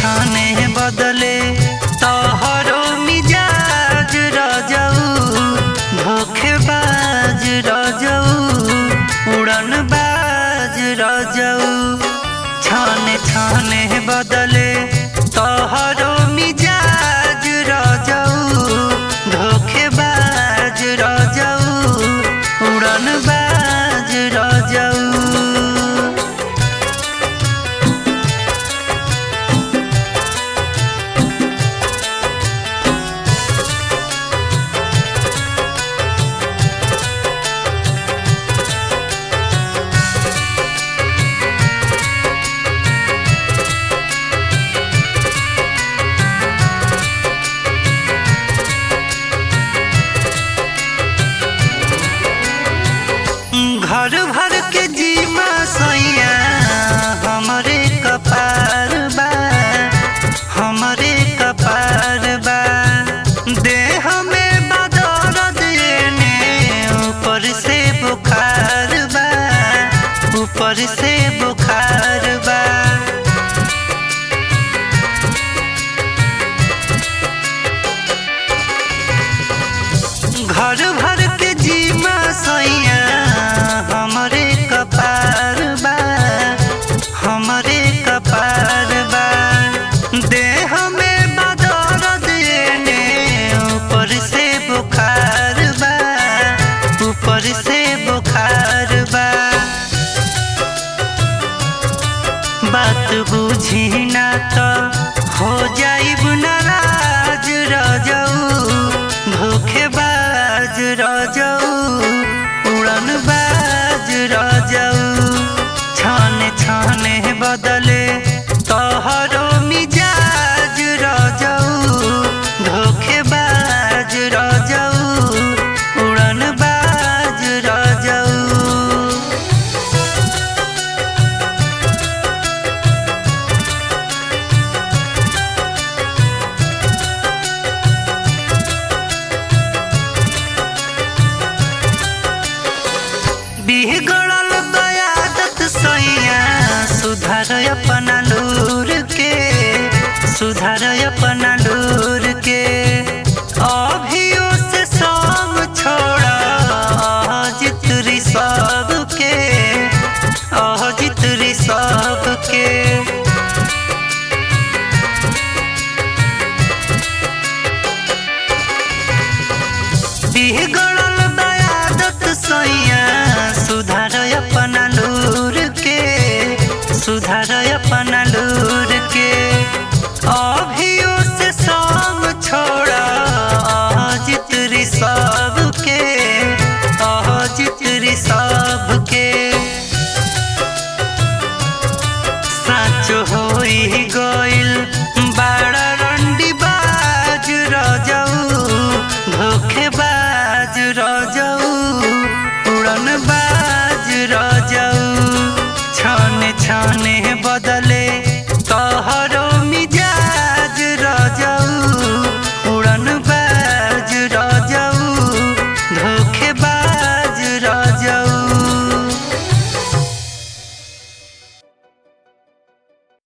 छाने बदले तोहरो मिजाज रजऊ धोखेबाज रजऊ उड़न बाज रजऊ छाने छाने बदले तोहरो मिजाज रजऊ धोखेबाज रजऊ उड़न बाज रजऊ घर भर के जीवा सैया हमरे कपार बा हमरे कपार बा देह में बदौलत एने ऊपर से बुखार बा ऊपर से बुखार बा घर भर के जीवा सैया हमरे कपार बा हमरे कपार बा देह में बदौलत एने ऊपर से बुखार बा ऊपर से बुखार बा बात बुझी ना तो हो जाइब नाराज रजऊ धोखेबाज रजऊ उड़न बाज रजऊ छाने छाने बदले तोहरो मिजाज रजऊ धोखेबाज रजऊ उड़न बाज रजऊ बिगड़ल बयादत सैया सुधार अपना लूर के सुधार अपना लूर के अभियो से सब छोड़ा अजित सब के अजित सब के बिगड़ल बयादत सैया सुधार अपना लूर के सुधार अपना लूर